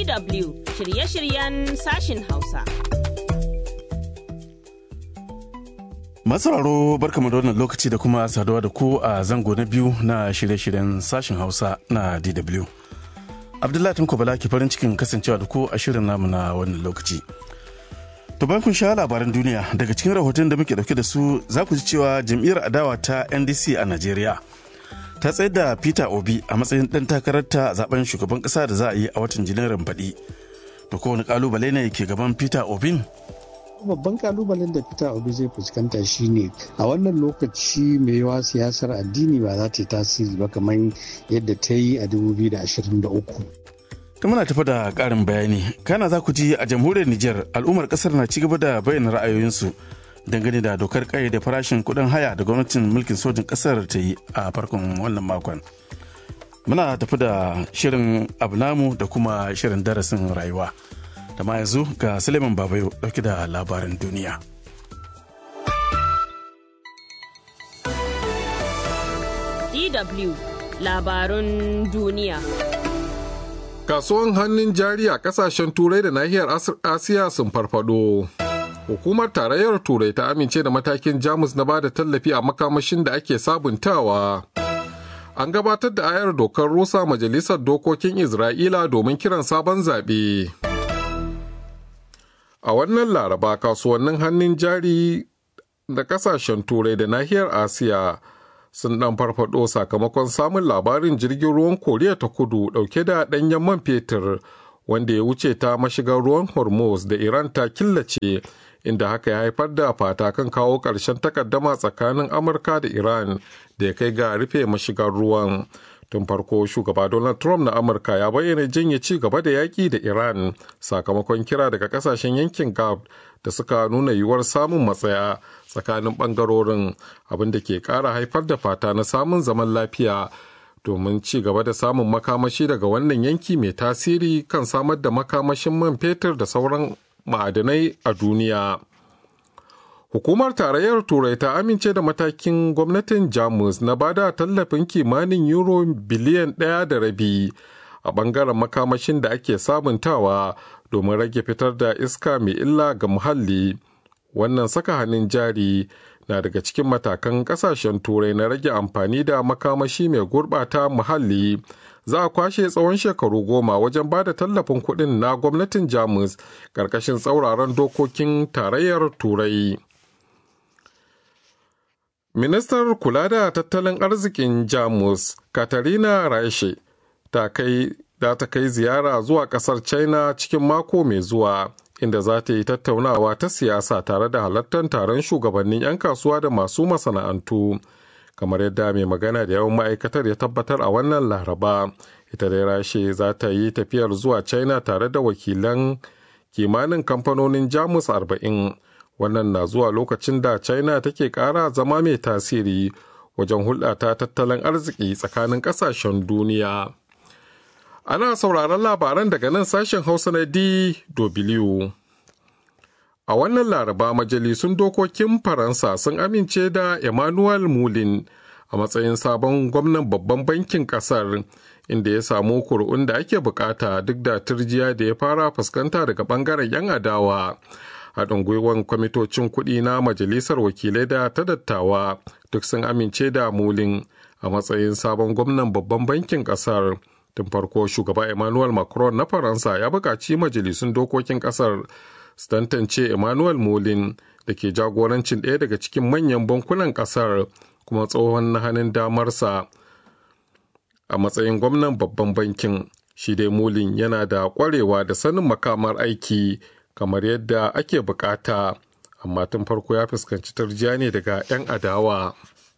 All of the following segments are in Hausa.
DW shirye-shiryen sashin Hausa. Masauraro barkamu da wannan lokaci da kuma saduwa da ku a zango na biyu na shirye-shiryen sashen Hausa na DW. Abdullahi Tanko Bala ke farin cikin kasancewa da ku a shirin namu na wannan lokaci. To bayan kun sha labaran duniya daga cikin rahoton da muke dauke da su za ku ji cewa jam'iyyar adawa ta NDC a Najeriya ta tsayar da Peter Obi a matsayin ɗan takararta a zaben shugaban ƙasa da za a yi a watan Janairun baɗi. To kowane ƙalubale ne ke gaban Peter Obin? babban kalubalen da peter obi zai fuskanta shine a wannan lokaci mai yawa siyasar addini ba za ta yi tasiri ba kamar yadda ta yi a 2023 ta muna tafi da ƙarin bayani kana za ku ji a jamhuriyar niger al'ummar ƙasar na ci gaba da bayyana ra'ayoyinsu dangane da dokar da farashin kuɗin haya da gwamnatin mulkin sojin ƙasar ta yi a farkon wannan makon muna tafi da shirin abnamu da kuma shirin darasin rayuwa da ma yanzu ga Suleiman Babayo dauke da labaran duniya. DW labarun duniya. Kasuwan hannun jari a kasashen turai da nahiyar Asiya sun farfado. Hukumar tarayyar turai ta amince da matakin Jamus na bada tallafi a makamashin da ake sabuntawa. An gabatar da ayar dokar rusa majalisar dokokin Isra'ila domin kiran sabon zaɓe. A wannan laraba kasuwannin hannun jari da kasashen turai da nahiyar Asiya sun dan farfado sakamakon samun labarin jirgin ruwan Koriya ta kudu dauke da danyen man fetur wanda ya wuce ta mashigar ruwan Hormuz da Iran ta killace inda haka ya haifar da fata kan kawo ƙarshen takaddama tsakanin Amurka da Iran da ya kai ga rufe mashigar ruwan. tun farko shugaba donald trump na amurka ya bayyana janye ci gaba da yaƙi da iran sakamakon kira daga kasashen yankin gulf da suka nuna yiwuwar samun matsaya tsakanin ɓangarorin abin da ke ƙara haifar da fata na samun zaman lafiya domin ci gaba da samun makamashi daga wannan yanki mai tasiri kan samar da makamashin man fetur da sauran ma'adanai a duniya. Hukumar Tarayyar Turai ta amince da matakin gwamnatin Jamus na bada tallafin kimanin euro biliyan ɗaya da rabi a ɓangaren makamashin da ake sabuntawa domin rage fitar da iska mai illa ga muhalli. Wannan saka hannun jari na daga cikin matakan ƙasashen Turai na rage amfani da makamashi mai gurɓata muhalli. Za a kwashe tsawon shekaru goma wajen ba da tallafin kuɗin na gwamnatin Jamus ƙarƙashin tsauraran dokokin tarayyar Turai. Ministar kula da tattalin arzikin Jamus, Katarina Raishe, ta kai za ta kai ziyara zuwa kasar China cikin mako mai zuwa, inda za ta yi tattaunawa ta siyasa tare da halartar taron shugabannin 'yan kasuwa da masu masana'antu. Kamar yadda mai magana da yawan ma'aikatar ya tabbatar a wannan laraba, ita dai Rashe za ta yi tafiyar zuwa China tare da wakilan kimanin kamfanonin Jamus arba'in. wannan na zuwa lokacin da china take kara zama mai tasiri wajen hulɗa ta tattalin arziki tsakanin ƙasashen duniya ana sauraron labaran daga nan sashen hausa na dw a wannan laraba majalisun dokokin faransa sun amince da emmanuel mulin a matsayin sabon gwamnan babban bankin kasar inda ya samu kuri'un da ake bukata duk da turjiya da ya fara fuskanta daga bangaren 'yan adawa haɗin gwiwan kwamitocin kuɗi na majalisar wakilai da ta dattawa duk sun amince da mulin a matsayin sabon gwamnan babban bankin ƙasar tun farko shugaba emmanuel macron na faransa ya buƙaci majalisun dokokin ƙasar su tantance emmanuel mulin da ke jagorancin ɗaya daga cikin manyan bankunan ƙasar kuma tsohon na hannun damarsa a matsayin gwamnan babban bankin shi dai mulin yana da ƙwarewa da sanin makamar aiki kamar yadda ake bukata amma tun farko ya fuskanci tarjiya ne daga 'yan adawa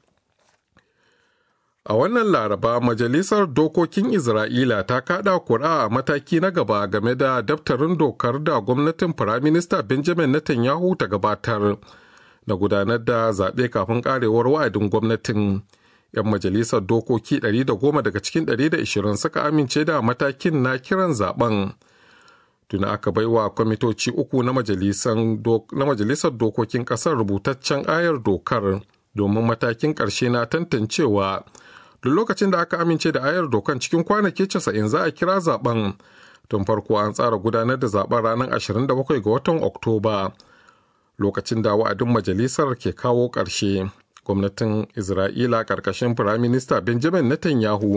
a wannan laraba majalisar dokokin isra'ila ta kada kura a mataki na gaba game da daftarin dokar da gwamnatin firaminista benjamin netanyahu ta gabatar na gudanar da zaɓe kafin karewar wa'adin gwamnatin 'yan majalisar dokoki 110 daga cikin 120 suka amince da matakin na kiran zaben tuna aka baiwa kwamitoci uku na majalisar dokokin kasar rubutaccen ayar dokar domin matakin ƙarshe na tantancewa duk lokacin da aka amince da ayar dokan cikin kwanaki casa'in za a kira zaben tun farko an tsara gudanar da zaben ranar 27 ga watan oktoba lokacin da wa'adin majalisar ke kawo ƙarshe gwamnatin isra'ila ƙarƙashin firaminista benjamin netanyahu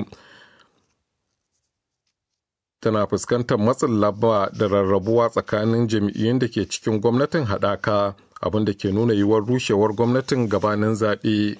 tana fuskantar matsin lamba da rarrabuwa tsakanin jam'iyyun da ke cikin gwamnatin haɗaka abin da ke nuna yiwuwar rushewar gwamnatin gabanin zaɓe.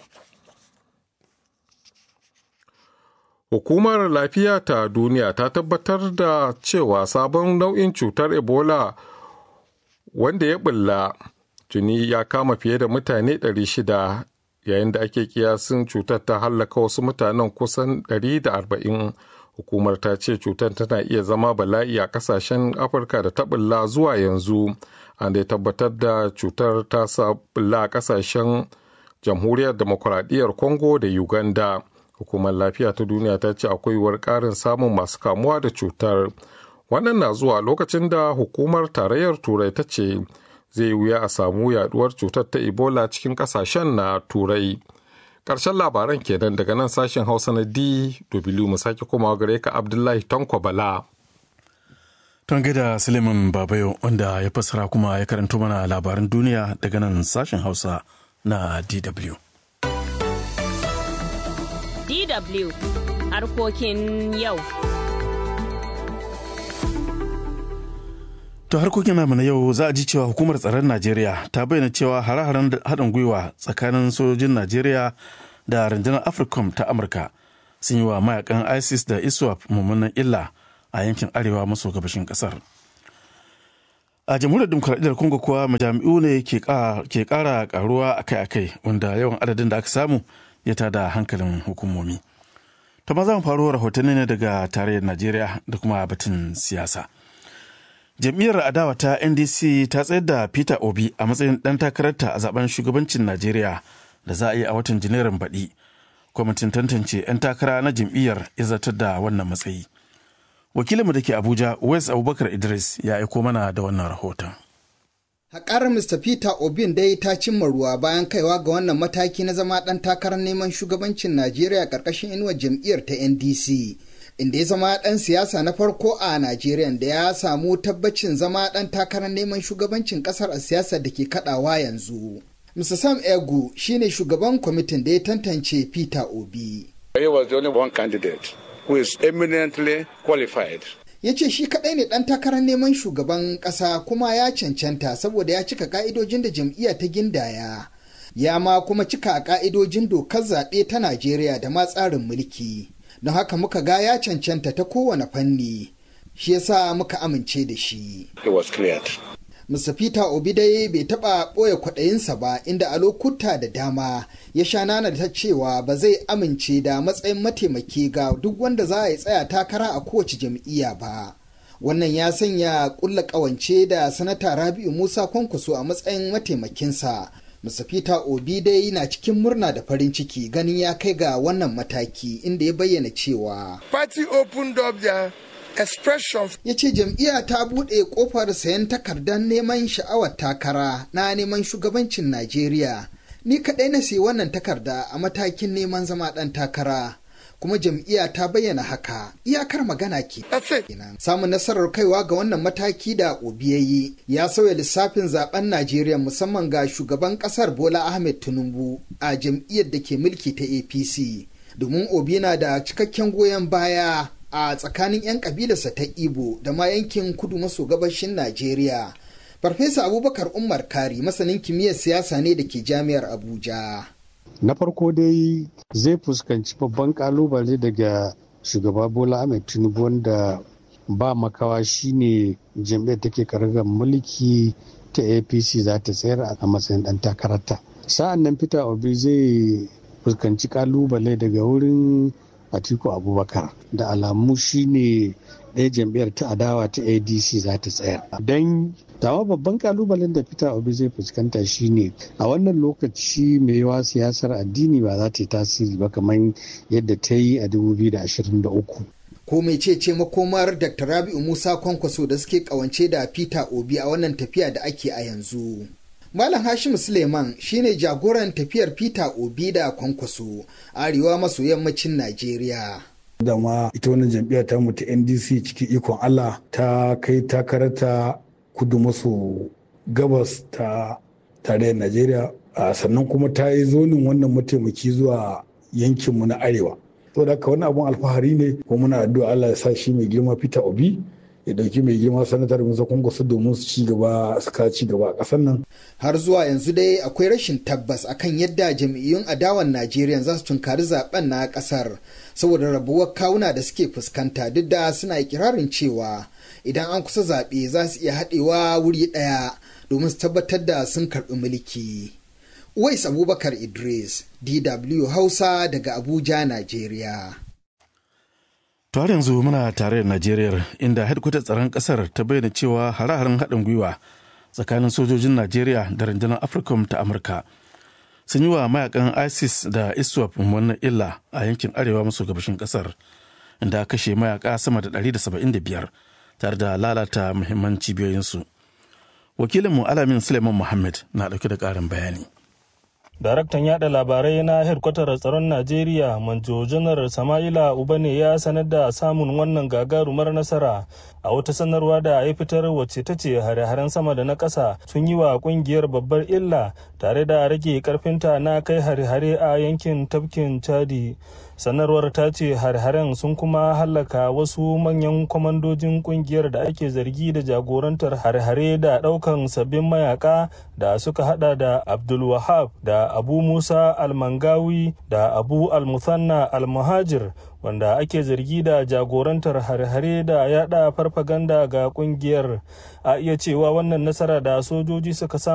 Hukumar lafiya ta duniya ta tabbatar da cewa sabon nau'in cutar Ebola wanda ya bulla tuni ya kama fiye da mutane 600 yayin da ake kiyasin cutar ta hallaka wasu mutanen kusan 140 hukumar ta ce cutar tana iya zama bala'i a kasashen afirka da ta bulla zuwa yanzu an dai tabbatar da cutar ta sa bulla a kasashen jamhuriyar demokuraɗiyyar congo da uganda hukumar lafiya ta duniya ta ce akwai yiwuwar ƙarin samun masu kamuwa da cutar wannan na zuwa lokacin da hukumar tarayyar turai ta ce zai wuya a samu yaduwar cutar ta ebola cikin kasashen na turai ƙarshen labaran kenan daga nan sashen hausa na dw mu sake komawa gare ka abdullahi tanko bala Ton gaida Suleiman Babayo wanda ya fassara kuma ya karanto mana labaran duniya daga nan sashen Hausa na DW. DW harkokin yau. To harkokin namu na yau za a ji cewa hukumar tsaron Najeriya ta bayyana cewa hare-haren haɗin gwiwa tsakanin sojojin Najeriya da rundunar Africom ta Amurka sun yi wa mayakan ISIS da ISWAP mummunan illa a yankin arewa maso gabashin kasar. A jamhuriyar dimokuraɗiyyar Congo kuwa majami'u ne ke ƙara ƙaruwa akai-akai wanda yawan adadin da aka samu ya tada hankalin hukumomi. Ta ma za mu faro rahotanni ne daga tarayyar Najeriya da kuma batun siyasa. Jam'iyyar adawa ta NDC ta tsayar da Peter Obi a matsayin ɗan takararta a zaben shugabancin Najeriya da za a yi a watan Janairun baɗi. Kwamitin tantance 'yan takara na jam'iyyar ya zartar da wannan matsayi. Wakilinmu da ke Abuja, Wes Abubakar Idris ya aiko mana da wannan rahoton. Haƙar Mr. Peter Obin dai ta cimma ruwa bayan kaiwa ga wannan mataki na zama ɗan takarar neman shugabancin Najeriya ƙarƙashin inuwar jam'iyyar ta NDC. inda ya zama ɗan siyasa na farko a Najeriya da ya samu tabbacin zama ɗan takarar neman shugabancin ƙasar a siyasar da ke kaɗawa yanzu. Mr. Sam Egu shine shugaban kwamitin da ya tantance Peter Obi. He was the only one candidate who is eminently qualified. Ya ce shi kaɗai ne ɗan takarar neman shugaban ƙasa kuma ya cancanta saboda ya cika ƙa'idojin da jam'iyya ta gindaya. Ya ma kuma cika ƙa'idojin dokar zaɓe ta Najeriya da ma tsarin mulki. don haka muka ga ya cancanta ta kowane fanni shi yasa muka amince da shi. He was cleared. Mr. Peter Obi dai bai taɓa ɓoye kwaɗayinsa ba inda a lokuta da dama ya sha nana ta cewa ba zai amince da matsayin mataimaki ga duk wanda za a yi tsaya takara a kowace jam'iyya ba. Wannan ya sanya ƙulla ƙawance da sanata Rabi'u Musa Kwankwaso a matsayin mataimakinsa Mr. Peter Obi dai na cikin murna da farin ciki ganin ya kai ga wannan mataki inda ya bayyana cewa Party opened up their expression. ya ce jam'iyya ta buɗe ƙofar sayan takardar neman sha'awar takara na neman shugabancin Najeriya. Ni kaɗai na sayi wannan takarda a matakin neman zama ɗan takara. kuma jam'iyya ta bayyana haka iyakar magana ke That's it. samun nasarar kaiwa ga wannan mataki da obi ya yi ya sauya lissafin zaben najeriya musamman ga shugaban kasar bola ahmed tinubu a jam'iyyar da ke mulki ta apc domin obi na da cikakken goyon baya a tsakanin 'yan kabilarsa ta ibo da ma yankin kudu maso gabashin najeriya farfesa abubakar umar kari masanin kimiyyar siyasa ne da ke jami'ar abuja na farko dai zai fuskanci babban kalubale daga shugaba bola ahmed tinubu wanda ba makawa shine jam'iyyar take karagar mulki ta apc za ta tsayar a matsayin dan takararta sa'an nan peter obi zai fuskanci kalubale daga wurin atiku abubakar da alamu shine ɗaya jam'iyyar ta adawa ta adc za ta tsayar don tawa babban kalubalen da peter obi zai fuskanta shine a wannan lokaci mai yawa siyasar addini ba za ta yi tasiri ba kamar yadda ta yi a 2023 ko mai ce ce makomar dr rabi'u musa kwankwaso da suke kawance da peter obi a wannan tafiya da ake a yanzu malam hashim suleiman shine jagoran tafiyar peter obi da kwankwaso arewa maso yammacin najeriya da ma ita wannan jam'iyyar ta mu ta ndc cikin ikon allah ta kai takarata kudu maso gabas ta tarayyar najeriya sannan kuma ta yi zonin wannan mataimaki zuwa yankinmu na arewa saboda haka wannan abun alfahari ne kuma muna addu'a allah ya sa shi mai girma peter obi ya dauki mai girma sanatar musa kwankwaso domin su ci gaba su ka ci gaba a ƙasar nan. har zuwa yanzu dai akwai rashin tabbas akan yadda jam'iyyun adawan najeriya za su tunkari zaben na ƙasar saboda rabuwar kawuna da suke fuskanta duk da suna ikirarin cewa idan an kusa zaɓe za su iya haɗewa wuri ɗaya domin su tabbatar da sun karɓi mulki. Uwais Abubakar Idris, DW Hausa daga Abuja, Najeriya. har yanzu muna tare da Najeriya inda hedkwatar tsaron kasar ta bayyana cewa hare-haren haɗin gwiwa tsakanin sojojin Najeriya da rundunar Africom ta Amurka sun yi wa mayakan ISIS da ISWAP wannan illa a yankin arewa maso gabashin kasar inda kashe mayaka sama da 175 tare da lalata muhimman cibiyoyinsu. Wakilinmu Alamin Suleiman Muhammad na ɗauke da ƙarin bayani. Daraktan yada labarai na hedkwatar tsaron Najeriya Manjo Janar Sama'ila Ubane ya sanar da samun wannan gagarumar nasara a wata sanarwa da ya fitar wacce ta ce hare-haren sama da na ƙasa sun yi wa ƙungiyar babbar illa tare da rage ƙarfinta na kai hare-hare a yankin tafkin Chadi. sanarwar ta ce hare-haren sun kuma hallaka wasu manyan kwamandojin kungiyar da ake zargi da jagorantar hare-hare da daukan sabbin mayaka da suka hada da abdulwahab da abu musa almangawi da abu almuthanna almuhajir wanda ake zargi da jagorantar hare-hare da yada farfaganda ga kungiyar a iya cewa wannan nasara da sojoji suka samu